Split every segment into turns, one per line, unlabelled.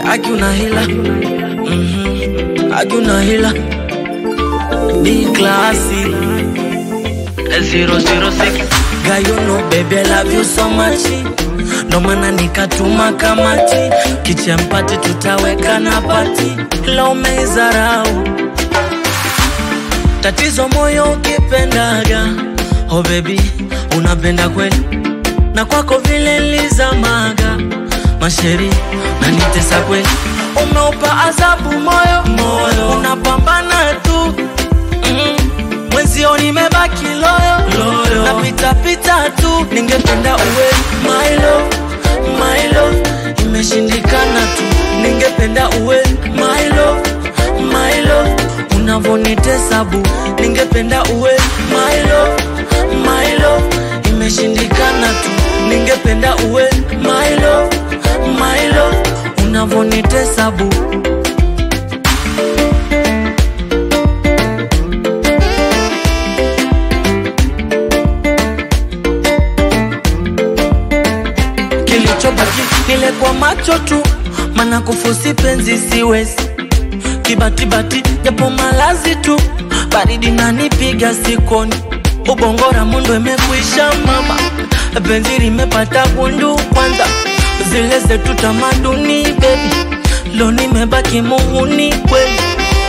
Aki una hila Mhm. Aki una hila Ni klasi 006 Girl you know baby I love you so much ndo maana nikatuma kamati kichempati tutaweka na pati la umeizarau tatizo moyo ukipendaga oh baby unapenda kweli na kwako vile lizamaga masheri na nitesa kweli umeupa adhabu moyo moyo unapambana tu mm. mwenzio nimebaki loyo, loyo. napitapita tu ningependa uwe my love, my love imeshindikana tu ningependa uwe my love, my love unavonitesa bu ningependa uwe my love, my love imeshindikana tu ningependa uwe my love, my love unavonitesa bu kilichobaki nile kwa macho tu mana kufusi penzi siwezi kibatibati japo malazi tu baridi nanipiga sikoni ubongora mundo imekuisha mama penzi limepata gundu kwanza zile zetu tamaduni bebi lo nimebaki muhuni kweli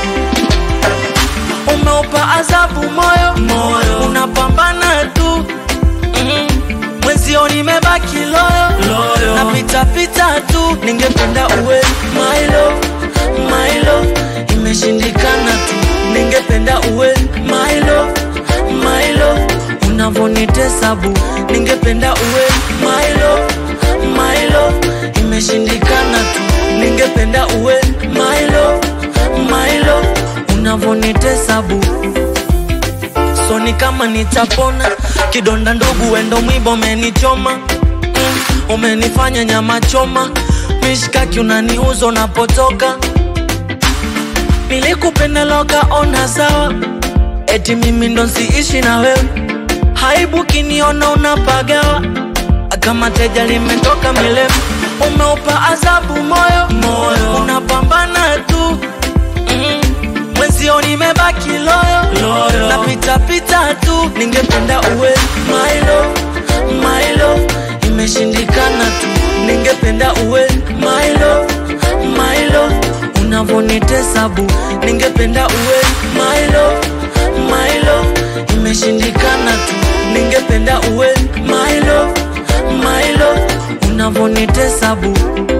umeupa adhabu moyo, moyo. unapambana tu mm. mwenzio nimebaki loyo, loyo. napitapita tu ningependa uwe my love, my love imeshindikana tu ningependa uwe my love, my love unavonitesa bu ningependa uwe my love, my love imeshindikana tu ningependa uwe my love, my love unavonitesa bu so ni kama nitapona kidonda ndugu wendo mwiba umenichoma mm, umenifanya nyama choma mishkaki unaniuza unapotoka nilikupenda loka ona sawa eti mimi ndo nsiishi na wewe haibu kiniona unapagawa kama teja limetoka milefu umeupa adhabu moyo, moyo. unapambana tu mm mwenzio nimebaki loyo, loyo. napitapita tu ningependa uwe my love, my love imeshindikana tu ningependa uwe my love, my love unavonitesa bu ningependa uwe my love, my love imeshindikana tu ningependa uwe my love, my love unavonitesa bu